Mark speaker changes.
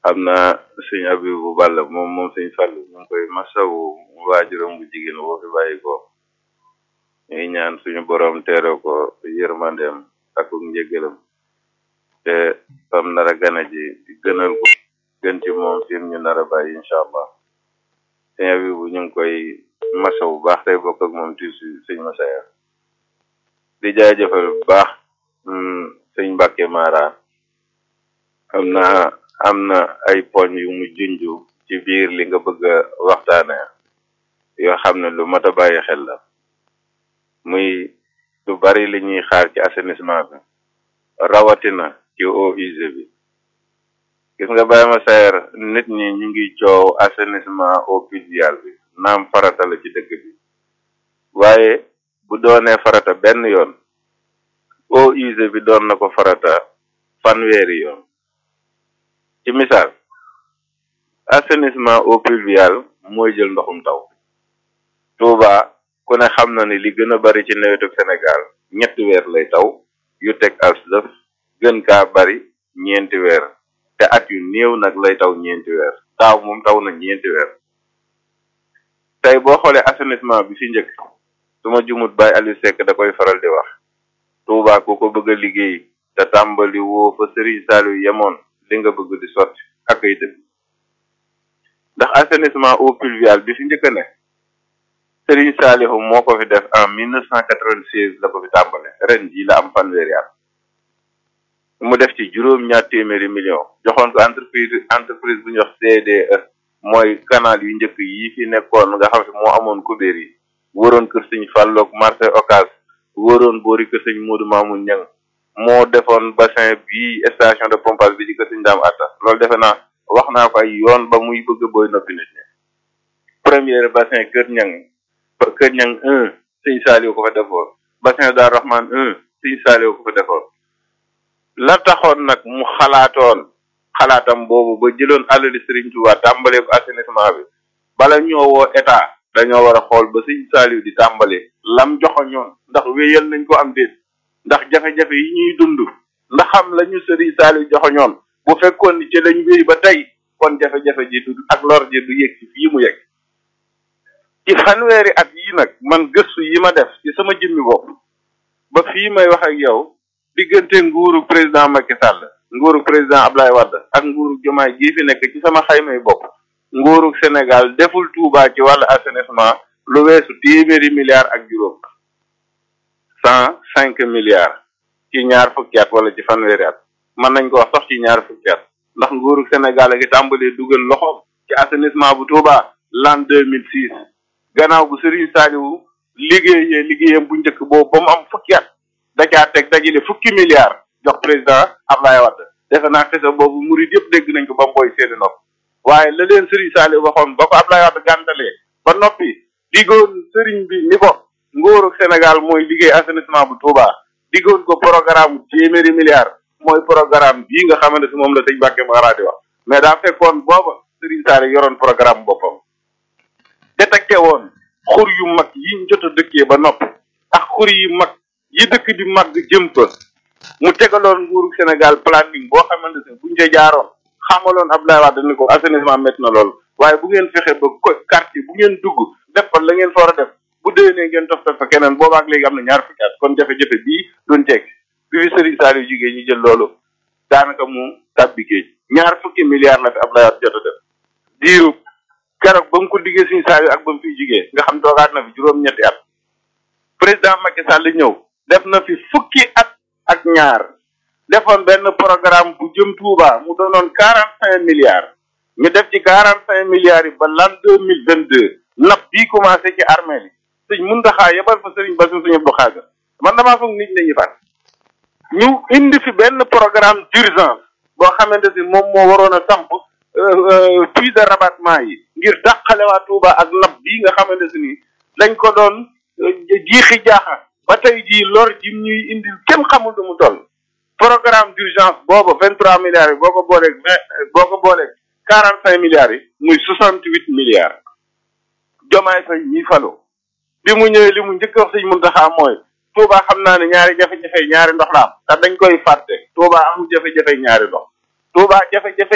Speaker 1: xam naa sëñ Abibu Balla moom moom sëñ Fallu ñu ngi koy masawu waajuram bu jigéen boo fi bàyyi ko ñuy ñaan suñu borom teere ko yërmandeem ak njëgalam te fam nar a gana ji gënal ko gën ci moom fi ñu nar a bàyyi incha allah sëñ Abibu ñu ngi koy masawu bu baax tey bokk ak moom ti sëñ Masaya di jaajëfal bu baax sëñ Mbàkke Mara am na am na ay poñ yu mu junju ci biir li nga bëgg a waxtaane yoo xam ne lu mat a bàyyi xel la muy lu bari li ñuy xaar ci assainissement bi rawatina ci eaux usées bi gis nga bàyyi ma sayer nit ñi ñu ngi coow assainissement eau pluviale bi naam farata la ci dëkk bi waaye bu doonee farata benn yoon eau usée bi doon na ko farata fanweeri yoon ci misaal assainissement eau pluviale mooy jël ndoxum taw Touba ku ne xam na ni li gën a bari ci nawetu Sénégal ñetti weer lay taw yu teg as lëf gën kaa bari ñeenti weer te at yu néew nag lay taw ñeenti weer taaw moom taw na ñeenti weer tey boo xoolee assainissement bi fi njëkk su ma jumut Baye Aliou Seck da koy faral di wax Touba ku ko bëgg a liggéey te tàmbali woo fa Serigne Saliou yemoon li nga bëgg di sotti ak ay dëgg ndax assainissement eau pluviale bi fi njëkk ne Serigne Saliou moo ko fi def en mille neuf cent quatre-vingt-seize la ko fi tàmbale ren jii la am fanweeri at mu def ci juróom ñaar téeméeri million joxoon ko entreprise entreprise bu ñuy wax CDE mooy canal yu njëkk yi fi nekkoon nga xam ne moo amoon kubéer yi wëroon kër sëñ Fallook marché Ocass wëroon boori kër sëñ Modou Mamoun Niang moo defoon bassin bi station de pompage bi di kër sëñ Daam Atta loolu defe naa wax naa ko ay yoon ba muy bëgg booy noppi nit ñi premier bassin kër Niang kër Niang un sëñ Saliou ko fa defoon bassin Daar Rahman un sëñ Saliou ko fa defoon la taxoon nag mu xalaatoon xalaatam boobu ba jëloon alali Serigne Touba tàmbalee ko assainissement bi bala ñoo woo état dañoo war a xool ba sëñ Saliou di tàmbale lam joxoñoon ndax wéyal nañ ko am déet ndax jafe-jafe yi ñuy dund ndax xam la ñu Serigne Saliou joxoñoon bu fekkoon ni ci lañ wéy ba tey kon jafe-jafe ji du ak lor ji du yegg ci fii mu yegg ci fanweeri at yi nag man gëstu yi ma def ci sama jëmmi bopp ba fii may wax ak yow diggante nguuru président Macky Sall nguuru président Ablaye Wade ak nguuru Diomaye gii fi nekk ci sama xaymay bopp nguuru Sénégal deful Touba ci wàllu assainissement lu weesu téeméeri milliards ak juróom cent cinq milliards ci ñaar fukki at wala ci fanweeri at mën nañ ko wax sax ci ñaar fukki at ndax nguuru Sénégal a ngi tàmbalee dugal loxoom ci assainissement bu Touba l'an deux mille six gannaaw bu Serigne Saliou liggéeyee liggéeyam bu njëkk boobu ba mu am fukki at da caa teg dajale fukki milliards jox président Ablaye Wade defe naa xisa boobu murid yëpp dégg nañ ko ba mboy seeni nopp waaye la leen Serigne Saliou waxoon ba ko Ablaye Wade gàntalee ba noppi diggoon Serigne bi ni ko nguuru Sénégal mooy liggéey assainissement bu Touba diggoon ko programme téeméeri milliards mooy programme bii nga xamante si moom la sëñ Mbàkke Mara di wax mais daa fekkoon booba Serigne Saliou yoroon programme boppam détecté woon xur yu mag yi jot a dëkkee ba noppi ak xur yu mag yi dëkk di mag jëm fa mu tegaloon nguuru Sénégal planning boo xamante ne buñ ca jaaroon xamaloon Abdoulaye Wade ni ko assainissement métti na lool waaye bu ngeen fexe ba ko quartier bu ngeen dugg def fa la ngeen fa war a def bu déwénee ngeen tof fa keneen boobaak léegi am na ñaar fukki at kon jafe-jafe bii duñ teg bi fi Serigne Saliou jigéen ñu jël loolu daanaka mu tàbbi géej ñaar fukki milliards la fi Abdoulaye Wade jot a def diiru keroog ba mu ko liggéey Serigne Saliou ak ba mu fiy jigee nga xam toogaat na fi juróom-ñetti at président Macky Sall ñëw def na fi fukki at ak ñaar defoon benn programme bu jëm Touba mu doonoon quarante cinq milliards ñu def ci quarante cinq milliards yi ba l'an deux mille vingt deux napp bii commencé ci armée li sëñ Muntaxa yebal fa sëriñ Bassirou sëñ Abdou Khadre man damaa foog nit ñi fat ñu indi fi benn programme d'urgence boo xamante si moom moo waroon a samp puits de rabattement yi ngir dàqale waa Touba ak napp bii nga xamante si ni dañ ko doon jiixi jaaxa ba tey jii lor ji ñuy indil kenn xamul du mu toll programme d'urgence boobu vingt trois milliards yi boo ko booleeg vingt boo ko booleeg quarante cinq milliards yi muy soixante huit milliards jomaay fay ñi falo bi mu ñëwee li mu njëkk wax sëñ Muntaxa mooy Touba xam naa ne ñaari jafe-jafe ñaari ndox la am te dañ koy fàtte Touba amul jafe-jafe ñaari ndox Touba jafe-jafe